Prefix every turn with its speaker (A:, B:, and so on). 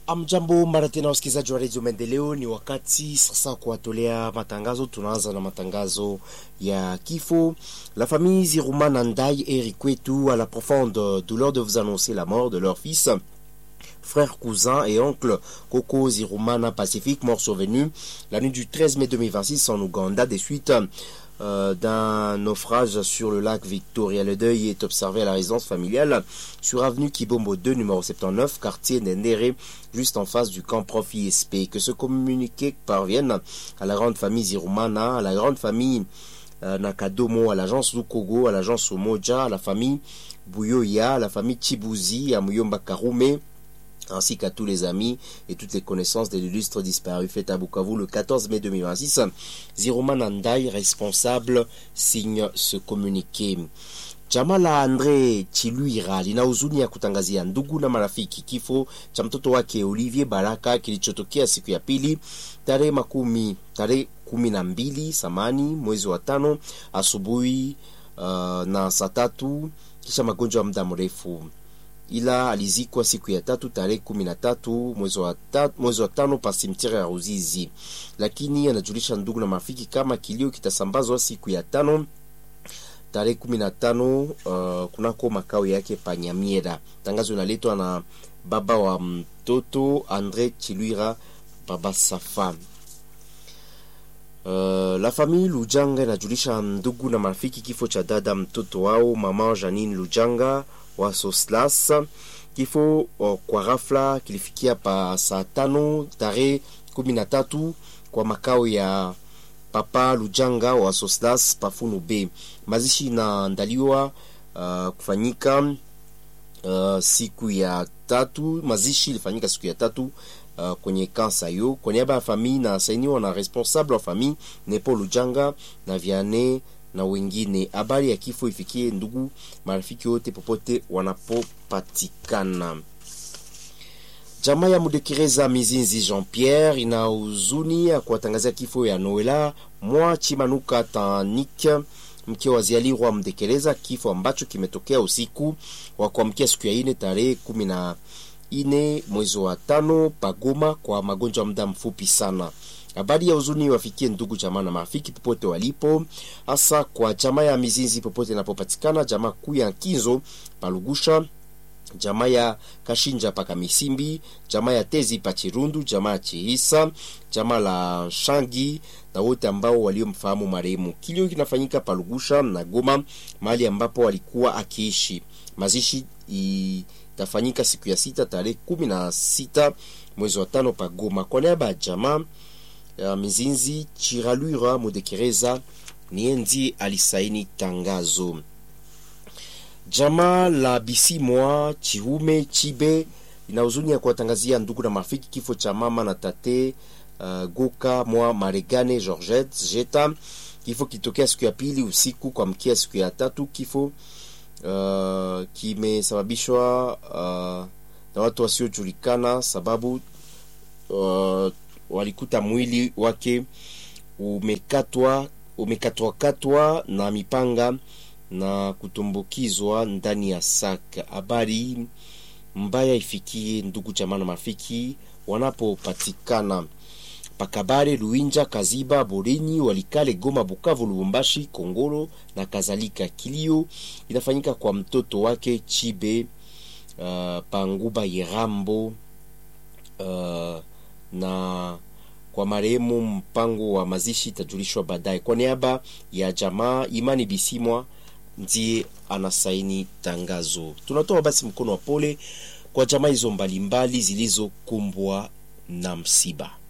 A: Amjambo mara tena wasikilizaji wa redio Maendeleo, ni wakati sasa kuwatolea matangazo. Tunaanza na matangazo ya kifo. La famille Zirumana Ndai et Rikwetu a la profonde douleur de vous annoncer la mort de leur fils frère, cousin et oncle Coco Zirumana Pacifique, mort survenu la nuit du 13 mai 2026 en Ouganda des suites euh, d'un naufrage sur le lac Victoria. Le deuil est observé à la résidence familiale sur avenue Kibombo 2, numéro 79, quartier Nendere, juste en face du camp Prof ISP. Que ce communiqué parvienne à la grande famille Zirumana, à la grande famille euh, Nakadomo, à l'agence Lukogo, à l'agence Omoja, à la famille Bouyoya, à la famille Chibuzi, à Muyomba Karume, ainsi qu'à tous les amis et toutes les connaissances de l'illustre disparu fait à Bukavu le 14 mai 2026. Ziroma Nandai, responsable, signe ce communiqué. Chama la Andre Chiluira lina huzuni ya kutangazia ndugu na marafiki kifo cha mtoto wake Olivier Baraka kilichotokea siku ya pili tarehe makumi tarehe kumi na mbili samani mwezi wa tano asubuhi uh, na saa tatu kisha magonjwa ya muda mrefu ila alizikwa siku ya tatu tarehe kumi na tatu mwezi wa tatu, mwezi wa tano pa simtiri ya Ruzizi, lakini anajulisha ndugu na marafiki kama kilio kitasambazwa siku ya tano tarehe kumi na tano uh, kunako makao yake pa Nyamiera. Tangazo inaletwa na baba wa mtoto Andre Chilwira, baba Safa. Uh, la famille Lujanga inajulisha ndugu na marafiki kifo cha dada mtoto wao mama Janine Lujanga wa Soslas. Kifo uh, kwa ghafla kilifikia pa saa tano tarehe kumi na tatu kwa makao ya papa Lujanga wa Soslas Pafunu B. Mazishi inaandaliwa uh, kufanyika uh, siku ya tatu. Mazishi ilifanyika siku ya tatu Uh, kwenye kansa yo kwa niaba ya famille na sainiwa na responsable wa famille Nepo Lujanga na Viane na wengine. Habari ya kifo ifikie ndugu marafiki wote popote wanapopatikana. Jamaa ya Mudekereza Mizinzi Jean Pierre ina huzuni ya kuwatangazia kifo ya Noela mwa Chimanuka Tanik mke wa Zialirwa Mdekereza, kifo ambacho kimetokea usiku wa kuamkia siku ya ine tarehe kumi na ine mwezi wa tano pagoma kwa magonjwa ya muda mfupi sana. Habari ya huzuni wafikie ndugu jamaa na marafiki popote walipo, hasa kwa jamaa ya Mizinzi popote inapopatikana, jamaa kuu ya Kinzo Palugusha, jamaa ya Kashinja paka Misimbi, jamaa ya Tezi pa Chirundu, jamaa ya Chihisa, jamaa la Shangi na wote ambao waliomfahamu marehemu. Kilio kinafanyika Palugusha na Goma, mahali ambapo walikuwa akiishi. Mazishi i tafanyika siku ya sita tarehe kumi na sita mwezi wa tano pa Goma. Kwa niaba ya jamaa ya Mizinzi Chiralura Mudekereza nienzi alisaini tangazo. Jamaa la Bisimwa Chihume Chibe ina huzuni ya kuwatangazia ndugu na marafiki kifo cha mama na tate uh, Goka mwa Maregane Georgette Jeta. Kifo kitokea siku ya pili usiku kwa mkia siku ya tatu. Kifo Uh, kimesababishwa uh, na watu wasiojulikana, sababu uh, walikuta mwili wake umekatwa umekatwakatwa na mipanga na kutumbukizwa ndani ya saka. Habari mbaya ifikie ndugu jamaa na marafiki wanapopatikana Pakabare, Luinja, Kaziba, Borenyi, Walikale, Goma, Bukavu, Lubumbashi, Kongolo na kadhalika. Kilio inafanyika kwa mtoto wake Chibe uh, Panguba Yerambo uh, na kwa marehemu. Mpango wa mazishi itajulishwa baadaye. Kwa niaba ya jamaa Imani Bisimwa ndiye anasaini tangazo. Tunatoa basi mkono wa pole kwa jamaa hizo mbalimbali zilizokumbwa na msiba.